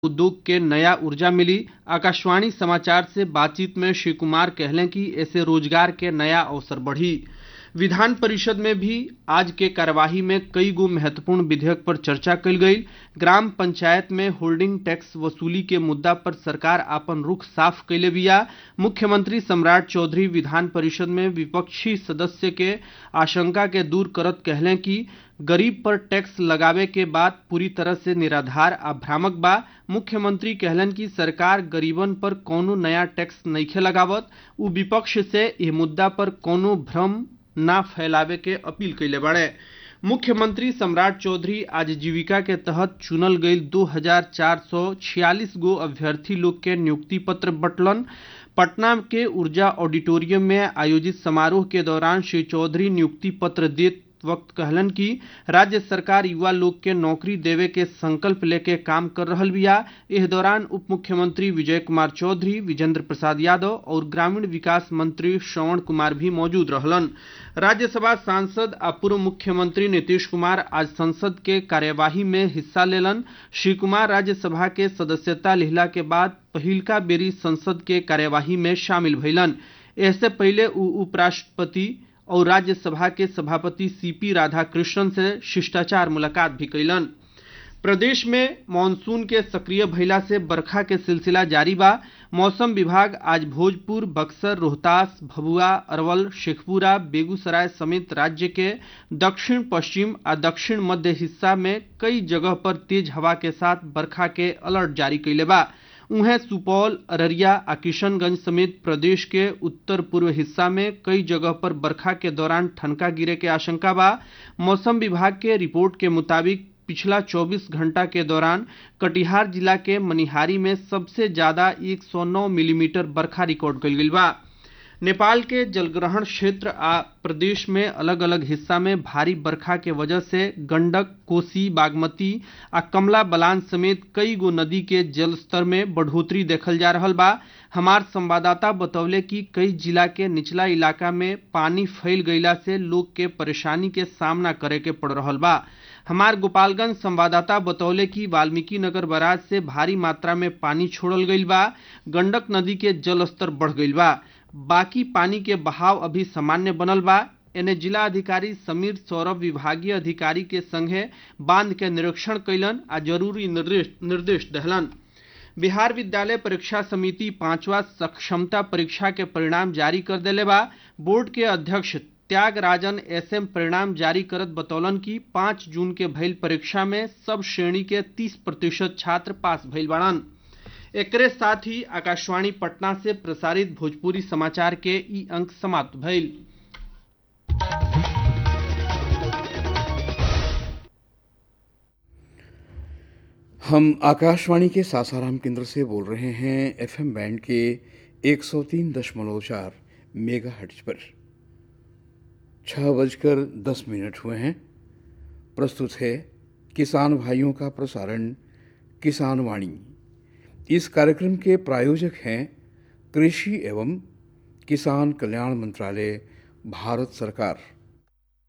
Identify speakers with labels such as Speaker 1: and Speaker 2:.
Speaker 1: उद्योग के नया ऊर्जा मिली आकाशवाणी समाचार से बातचीत में श्री कुमार कहलें कि ऐसे रोजगार के नया अवसर बढ़ी विधान परिषद में भी आज के कार्यवाही में कई गो महत्वपूर्ण विधेयक पर चर्चा कल गई ग्राम पंचायत में होल्डिंग टैक्स वसूली के मुद्दा पर सरकार आपन रुख साफ कैले बिया मुख्यमंत्री सम्राट चौधरी विधान परिषद में विपक्षी सदस्य के आशंका के दूर करत कहलें कि गरीब पर टैक्स लगावे के बात पूरी तरह से निराधार आ भ्रामक बा मुख्यमंत्री कहलन कि सरकार गरीबन पर कोनो नया टैक्स नइखे लगावत उ विपक्ष से एह मुद्दा पर कोनो भ्रम ना फैलावे के अपील कैले बाड़े मुख्यमंत्री सम्राट चौधरी आजीविका के तहत चुनल गई दो हजार चार सौ छियालीस गो अभ्यर्थी लोग के नियुक्ति पत्र बटलन पटना के ऊर्जा ऑडिटोरियम में आयोजित समारोह के दौरान श्री चौधरी नियुक्ति पत्र देत वक्त कहलन कि राज्य सरकार युवा लोग के नौकरी देवे के संकल्प लेके काम कर रहल बिया इस दौरान उप मुख्यमंत्री विजय कुमार चौधरी विजेंद्र प्रसाद यादव और ग्रामीण विकास मंत्री श्रवण कुमार भी मौजूद रहलन राज्यसभा सांसद आ पूर्व मुख्यमंत्री नीतीश कुमार आज संसद के कार्यवाही में हिस्सा लेलन श्री कुमार राज्यसभा के सदस्यता लिहला के बाद पहिलका बेरी संसद के कार्यवाही में शामिल भइलन इससे पहले उ उपराष्ट्रपति और राज्यसभा के सभापति सीपी राधाकृष्णन से शिष्टाचार मुलाकात भी कैलन प्रदेश में मानसून के सक्रिय भइला से बरखा के सिलसिला जारी बा मौसम विभाग आज भोजपुर बक्सर रोहतास भभुआ अरवल शेखपुरा बेगूसराय समेत राज्य के दक्षिण पश्चिम आ दक्षिण मध्य हिस्सा में कई जगह पर तेज हवा के साथ बरखा के अलर्ट जारी कैले बा उहें सुपौल अररिया आ किशनगंज समेत प्रदेश के उत्तर पूर्व हिस्सा में कई जगह पर बरखा के दौरान ठनका गिरे के आशंका बा मौसम विभाग के रिपोर्ट के मुताबिक पिछला 24 घंटा के दौरान कटिहार जिला के मनिहारी में सबसे ज्यादा 109 मिलीमीटर बरखा रिकॉर्ड कल गई बा नेपाल के जलग्रहण क्षेत्र आ प्रदेश में अलग अलग हिस्सा में भारी बरखा के वजह से गंडक कोसी बागमती आ कमला बलान समेत कई गो नदी के जलस्तर में बढ़ोतरी देखल जा रहा बा हमार संवाददाता बतौले कि कई जिला के निचला इलाका में पानी फैल गईला से लोग के परेशानी के सामना करे के पड़ रहा बा हमार गोपालगंज संवाददाता बतौले कि वाल्मीकि नगर बराज से भारी मात्रा में पानी छोड़ल गईल बा गंडक नदी के जलस्तर बढ़ गईल बा बाकी पानी के बहाव अभी सामान्य बनल बा एने जिला अधिकारी समीर सौरभ विभागीय अधिकारी के संगे बांध के निरीक्षण कैलन आ जरूरी निर्देश निर्देश दहलन बिहार विद्यालय परीक्षा समिति पांचवा सक्षमता परीक्षा के परिणाम जारी कर देले बा बोर्ड के अध्यक्ष त्यागराजन एसएम परिणाम जारी करत बतौलन कि पाँच जून के भइल परीक्षा में सब श्रेणी के तीस प्रतिशत छात्र पास भइल बाड़न एकरे साथ ही आकाशवाणी पटना से प्रसारित भोजपुरी समाचार के ई अंक समाप्त भइल
Speaker 2: हम आकाशवाणी के सासाराम केंद्र से बोल रहे हैं एफएम बैंड के 103.4 मेगा हर्ट्ज पर छः बजकर दस मिनट हुए हैं प्रस्तुत है किसान भाइयों का प्रसारण किसान वाणी इस कार्यक्रम के प्रायोजक हैं कृषि एवं किसान कल्याण मंत्रालय भारत सरकार